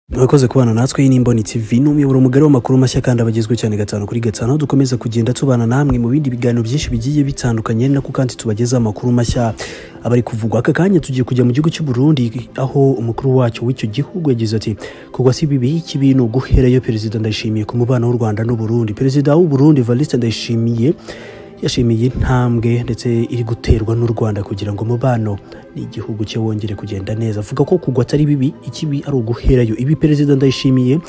murakoze kubana natwe iyi ni Imboni TV ni umuyoboro mugari w'amakuru mashya kandi abagezwe cyane gatanu kuri gatanu aho dukomeza kugenda tubana namwe mu bindi biganiro byinshi bigiye bitandukanye ni nako kandi tubagezaho amakuru mashya abari kuvugwa aka kanya tugiye kujya mu gihugu cy'u Burundi aho umukuru wacyo w'icyo gihugu yagize ati kugwa si bibi iki bintu guherayo perezida ndayishimiye ku mubano w'u Rwanda n'u Burundi perezida w'u Burundi Evariste Ndayishimiye yashimiye intambwe ndetse iri guterwa n'u Rwanda kugira ngo umubano n'igihugu cye wongere kugenda neza avuga ko kugwa atari bibi ikibi ari uguherayo ibi perezida ndayishimiye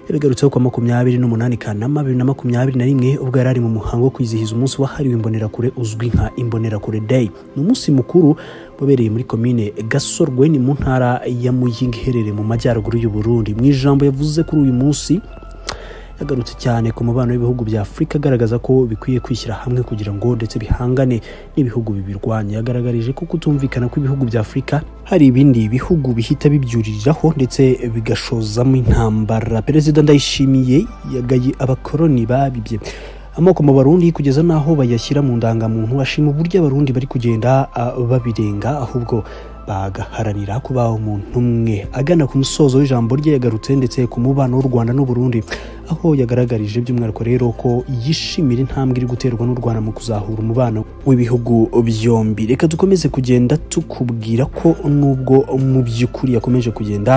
yabigarutseho kwa makumyabiri n'umunani kanama bibiri na makumyabiri na rimwe ubwo yari ari mu muhango wo kwizihiza umunsi wahariwe imbonerakure uzwi nka imbonerakure day ni umunsi mukuru wabereye muri komine gasorwe ni mu ntara ya muyinga iherereye mu majyaruguru y'u Burundi mu ijambo yavuze kuri uyu munsi yagarutse cyane ku mubano w'ibihugu bya afurika agaragaza ko bikwiye kwishyira hamwe kugira ngo ndetse bihangane n'ibihugu bibirwanya yagaragarije ko kutumvikana kw'ibihugu bya afurika hari ibindi bihugu bihita bibyuriraho ndetse bigashozamo intambara perezida ndayishimiye yagaye abakoroni babibye amoko mu barundi kugeza n'aho bayashyira mu ndangamuntu ashima uburyo abarundi bari kugenda ah, babirenga ahubwo bagaharanira kubaho umuntu umwe agana ku musozo w'ijambo rye yagarutse ndetse ku mubano w'u rwanda n'u Burundi aho yagaragarije by'umwihariko rero ko yishimira intambwe iri guterwa n'u rwanda mu kuzahura umubano w'ibihugu byombi reka dukomeze kugenda tukubwira ko nubwo mu by'ukuri yakomeje kugenda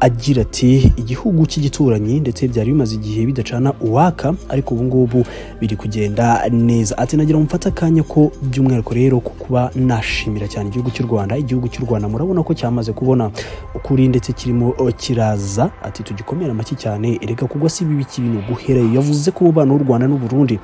agira ati igihugu cy'igituranyi ndetse byari bimaze igihe bidacana uwaka ariko ubu ngubu biri kugenda neza ati nagira mufate akanya ko by'umwihariko rero ko kuba nashimira cyane igihugu cy'u Rwanda igihugu cy'u Rwanda murabona ko cyamaze kubona ukuri ndetse kirimo oh, kiraza ati tugikomere amashyi cyane erega kugwa si bibi kibintu guherayo yavuze ko umubano w'u Rwanda n'u Burundi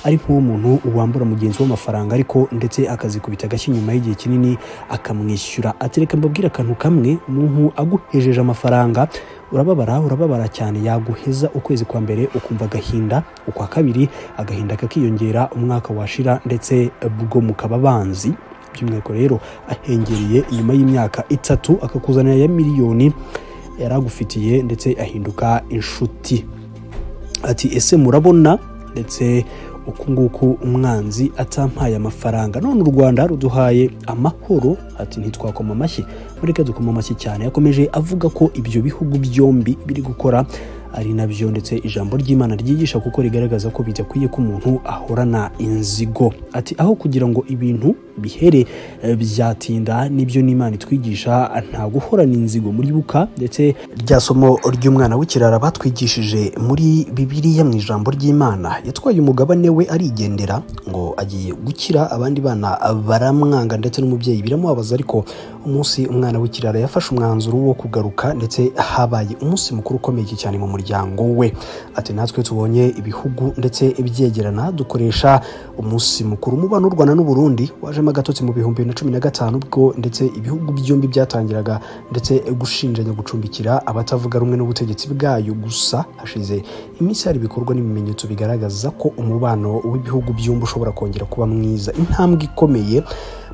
ari nk'umuntu wambura mugenzi we amafaranga ariko ndetse akazikubita agashyi nyuma y'igihe kinini akamwishyura ati reka mbabwire akantu kamwe umuntu aguhejeje amafaranga urababara urababara cyane yaguheza ukwezi kwa mbere ukumva agahinda ukwa kabiri agahinda kakiyongera umwaka washira ndetse bwo mukaba banzi by'umwihariko rero ahengereye nyuma y'imyaka itatu akakuzanira ya miliyoni yari agufitiye ndetse ahinduka inshuti ati ese murabona ndetse uku nguku umwanzi atampaye amafaranga none u rwanda ruduhaye amahoro ati ntitwakoma amashyi mureke dukoma amashyi cyane yakomeje avuga ko ibyo bihugu byombi biri gukora ari nabyo ndetse ijambo ry'imana ryigisha kuko rigaragaza ko bidakwiye ko umuntu ahorana inzigo ati aho kugira ngo ibintu bihere eh, byatinda nibyo n'imana itwigisha nta guhorana inzigo muribuka ndetse rya somo ry'umwana w'ikirara batwigishije muri bibiliya mu ijambo ry'imana yatwaye umugabane we arigendera ngo agiye gukira abandi bana baramwanga ndetse n'umubyeyi biramubabaza ariko umunsi umwana w'ikirara yafashe umwanzuro wo kugaruka ndetse habaye umunsi mukuru ukomeye cyane mu muryango we ati natwe tubonye ibihugu ndetse byegerana dukoresha umunsi mukuru umubano w'u Rwanda n'u Burundi wajemo agatotsi mu bihumbi bibiri na cumi na gatanu ubwo ndetse ibihugu byombi byatangiraga ndetse gushinjanya gucumbikira abatavuga rumwe n'ubutegetsi bwayo gusa hashize iminsi hari ibikorwa n'ibimenyetso bigaragaza ko umubano w'ibihugu byombi ushobora kongera kuba mwiza intambwe ikomeye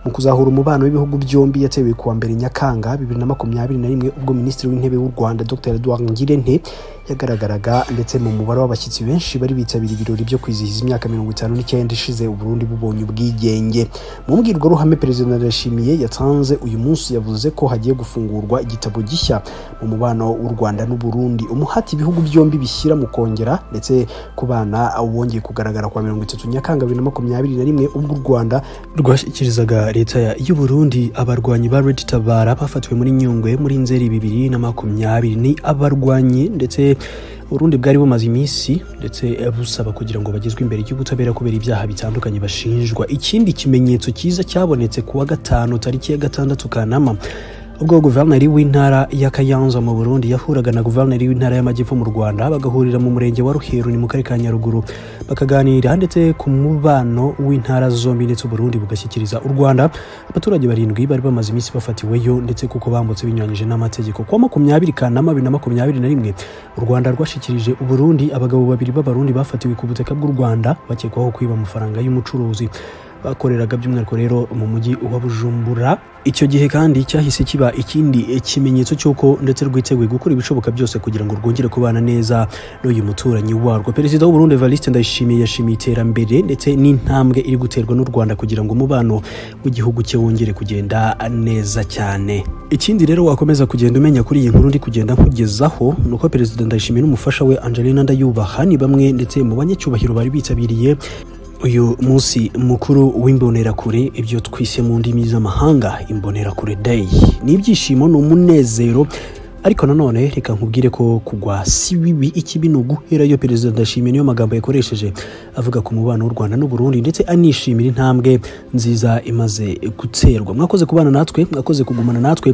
mu kuzahura umubano w'ibihugu byombi yatewe ku wa mbere nyakanga bibiri na makumyabiri na rimwe ubwo minisitiri w'intebe w'u rwanda dr edouard ngirente yagaragaraga ndetse mu mubare w'abashyitsi benshi bari bitabiriye ibirori byo kwizihiza imyaka mirongo itanu n'icyenda ishize uburundi bubonye ubwigenge mu mbwirwaruhame perezida ndayishimiye yatanze uyu munsi yavuze ko hagiye gufungurwa igitabo gishya mu mubano w'u rwanda n'u burundi umuhati ibihugu byombi bishyira mu kongera ndetse ku bana wongeye kugaragara kwa mirongo itatu nyakanga bibiri na makumyabiri na rimwe ubwo u rwanda rwashyikirizaga leta ya- y'u burundi abarwanyi ba red tabara bafatiwe muri nyungwe muri nzeri bibiri na makumyabiri ni abarwanyi ndetse urundi bwari bumaze iminsi ndetse eh, busaba kugira ngo bagezwe imbere y'ubutabera kubera ibyaha bitandukanye bashinjwa ikindi kimenyetso cyiza cyabonetse ku wa gatanu tariki ya gatandatu kanama ubwo guverineri w'intara ya kayanza mu burundi yahuraga na guverineri w'intara y'amajyepfo mu rwanda bagahurira mu murenge wa ruheru ni mu karere ka nyaruguru bakaganira ndetse ku mubano w'intara zombi ndetse uburundi bugashyikiriza u rwanda abaturage barindwi bari bamaze iminsi bafatiweyo ndetse kuko bambutse binyuranyije n'amategeko ku wa makumyabiri kanama bibiri na makumyabiri na rimwe u rwanda rwashyikirije uburundi abagabo babiri b'abarundi bafatiwe ku butaka bw'u rwanda bakekwaho kwiba amafaranga y'umucuruzi bakoreraga by'umwihariko rero mu mujyi wa bujumbura icyo gihe kandi cyahise kiba ikindi kimenyetso cy'uko ndetse rwiteguye gukora ibishoboka byose kugira ngo rwongere kubana neza n'uyu muturanyi warwo perezida w'uburundi evariste ndayishimiye yashimiye iterambere ndetse n'intambwe iri guterwa n'u rwanda kugira ngo umubano w'igihugu cye wongere kugenda neza cyane ikindi rero wakomeza kugenda umenya kuri iyi nkuru ndi kugenda nkugezaho ni uko perezida ndayishimiye n'umufasha we angelina ndayubaha ni bamwe ndetse mu banyacyubahiro bari bitabiriye uyu munsi mukuru w'imbonerakure ibyo twise mu ndimi z'amahanga imbonerakure day ni ibyishimo ni umunezero ariko nanone reka nkubwire ko kugwa si bibi ikibi ni uguherayo perezida ndashimiye niyo magambo yakoresheje avuga ku mubano w'u rwanda n'u burundi ndetse anishimira intambwe nziza imaze guterwa mwakoze kubana natwe mwakoze kugumana natwe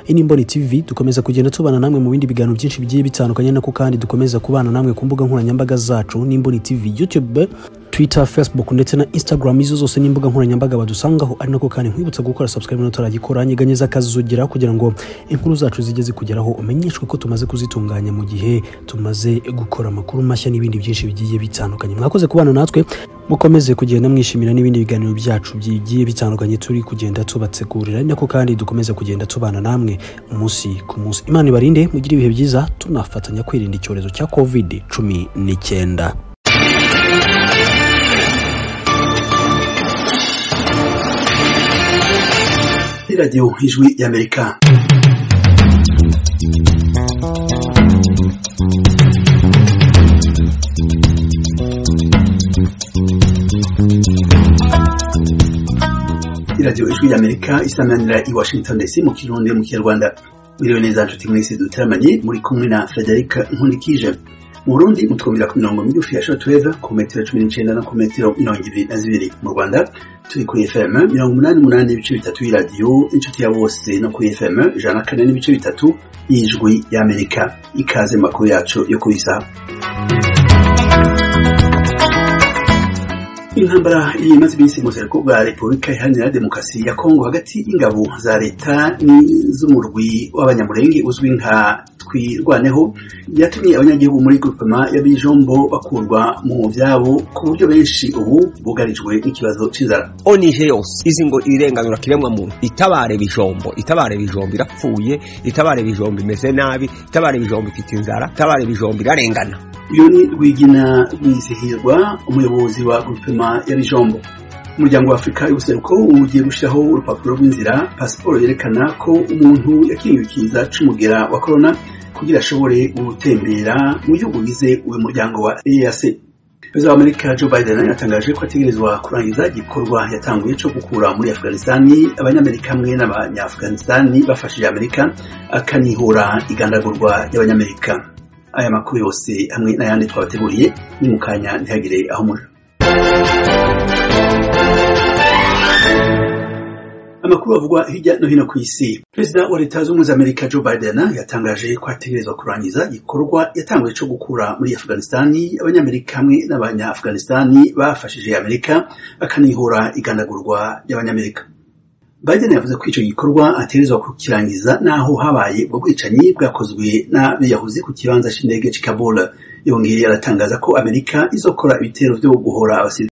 iyi ni imboni tv dukomeza kugenda tubana namwe mu bindi biganiro byinshi bigiye bitandukanye nako kandi dukomeza kubana namwe ku mbuga nkoranyambaga zacu n'imboni tv youtube twitter facebook ndetse na instagram izo zose n'imbuga nkoranyambaga badusangaho ari nako kandi nkwibutsa gukora subscribe n'utaragikora nyeganyeza akazugera kugira ngo inkuru zacu zijye zikugeraho umenyeshwe ko tumaze kuzitunganya mu gihe tumaze gukora amakuru mashya n'ibindi byinshi bigiye bitandukanye mwakoze kubana natwe mukomeze kugenda mwishimira n'ibindi biganiro byacu bigiye bitandukanye turi kugenda tubategurira ari nako kandi dukomeze kugenda tubana namwe umunsi ku munsi imana ibarinde mugire ibihe byiza tunafatanya kwirinda icyorezo cya covid cumi n'icyenda radiyo ijwi y'amerika radiyo ijwi y'amerika isanganira i washington ndetse mu kirundi mu kinyarwanda wiriwe neza nshuti mwese dutaramanye muri kumwe na frederic nkundikije mu burundi mutwumvira ku mirongo migufi ya shotweva ku metero cumi n'icyenda no ku metero mirongo ibiri na zibiri mu rwanda turi kuri fm mirongo umunani umunani ibice bitatu y'iradiyo inshuti ya bose no kuri fm ijana na kane n'ibice bitatu y'ijwi y'amerika ikaze mu makuru yacu yo ku isaha intambara imaze iminsi mu ruzinduko rwa repubulika iharanira demokarasi ya kongo hagati y'ingabo za leta n'iz'umurwi w'abanyamurenge uzwi nka twirwaneho yatumye abanyagihugu muri grupema y'abijombo bakurwa mu byabo ku buryo benshi ubu bugarijwe n'ikibazo cy'inzara onije yose izi ngo irenganura kiremwa muntu itabare bijombo itabare bijombo irapfuye itabare bijombo imeze nabi itabare bijombo ifite inzara itabare bijombo irarengana uyu ni rwigina rwizihirwa umuyobozi wa grupema y'abijombo umuryango wa afurika y'ubuseruko ugiye gushyiraho urupapuro rw'inzira pasiporo yerekana ko umuntu yakiriwe ikiza cy'umugera wa korona kugira ashobore gutembera mu gihugu bize uyu muryango wa eac perezida wa amerika joe biden yatangaje ko ategerezwa kurangiza igikorwa yatanguye cyo gukura muri afganisitani abanyamerika hamwe n'abanyaafganisitani bafashije amerika akanihura igandagurwa ry'abanyamerika aya makuru yose hamwe n'ayandi twabateguriye ni mu kanya ntihagire aho muri amakuru avugwa hirya no hino ku isi perezida wa leta zunze ubumwe za amerika joe biden yatangaje ko ategerezwa kurangiza igikorwa yatanguye cyo gukura muri afganisitani abanyamerika hamwe n'abanyaafganisitani bafashije amerika bakanihora igandagurwa ry'abanyamerika biden yavuze ko icyo gikorwa ategerezwa kukirangiza n'aho habaye ubwo bwicanyi bwakozwe n'abiyahuzi ku kibanza cy'indege cy'i kabul yongeye aratangaza ko amerika izokora ibitero byo guhora abasirikare